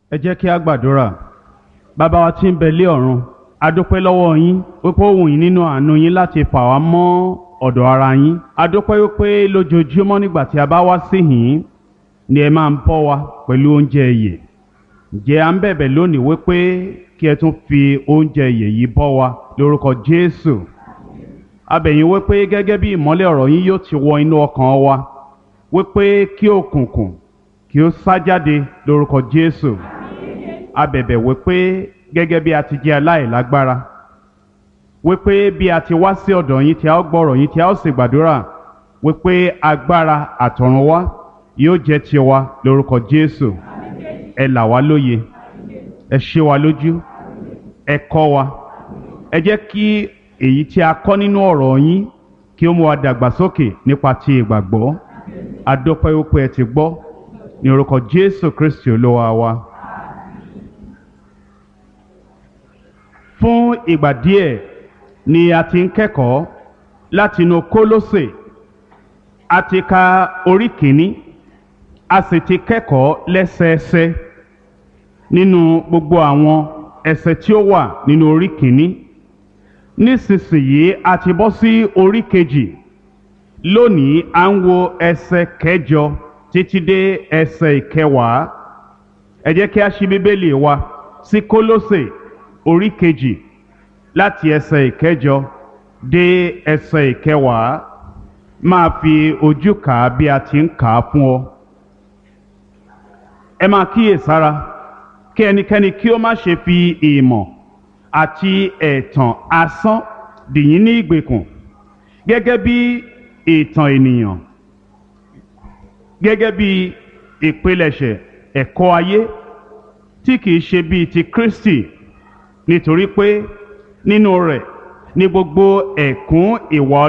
ẹ jẹ́ kí a gbàdúrà bàbá wa tí ń bẹ lé ọ̀run a dúpẹ́ lọ́wọ́ yín wípé ó wù yín nínú àánú yín láti fà wá mọ́ ọ̀dọ̀ ara yín a dúpẹ́ wípé lójoojúmọ́ nígbà tí a bá wá sí yín ni ẹ máa ń bọ́ wa pẹ̀lú oúnjẹ ìyè ǹjẹ́ à ń bẹ̀bẹ̀ lónìí wípé kí ẹ tún fi oúnjẹ ìyè yìí bọ́ wa lórúkọ Jésù a bẹ̀ yín wípé gẹ́gẹ́ bí ìmọ́lẹ̀ ọ̀rọ̀ yín yóò ti wọ inú ọkàn wa wípé kí òkùnkùn kí ó sá jáde lórúkọ Jésù a bẹ̀bẹ̀ wípé gẹ́gẹ́ bí a ti jẹ́ aláìlágbára wípé bí a ti wá sí ọ̀dọ̀ yín tí a ó gbọ́rọ̀ yín tí a ó sì gbàdúrà wípé agbára àtọ̀run wá yóò jẹ́ tiwa lórúkọ Jésù ẹ là wá lóye ẹ ṣe wa lójú ẹ kọ́ wa ẹ jẹ́ kí èyí tí a kọ́ nínú ọ̀rọ̀ yín kí ó mú wa dàgbàsókè nípa ti ìgbàgbọ́ adọ́pẹ́ wípé ẹ ti gbọ́ ní orúkọ Jésù Kristi olúwa wa. fún ìgbà díẹ̀ ni a ti ń kẹ́kọ̀ọ́ látinú Kólósè a ti ka orí kìíní a sì ti kẹ́kọ̀ọ́ lẹ́sẹẹsẹ nínú gbogbo àwọn ẹsẹ̀ tí ó wà nínú orí kìíní nísinsìnyí a ti bọ́ sí orí kejì lónìí à ń wo ẹsẹ̀ kẹjọ títí dé ẹsẹ̀ ìkẹwàá ẹ jẹ́ kí a ṣí bíbélì wa sí Kólósè orí kejì láti ẹsẹ̀ ìkẹjọ dé ẹsẹ̀ ìkẹwàá máa fi ojú kà á bí a ti ń kà á fún ọ. ẹ máa kíyèsára kí ẹnikẹ́ni kí ó má ṣe fi ìmọ̀ àti ẹ̀tàn asán dì yín ní ìgbèkùn gẹ́gẹ́ bí ìtàn ènìyàn gẹ́gẹ́ bí ìpilẹ̀ṣẹ̀ ẹ̀kọ́ ayé tí kìí ṣe bíi ti Kristi nítorí pé nínú rẹ̀ ni gbogbo ẹ̀kún ìwà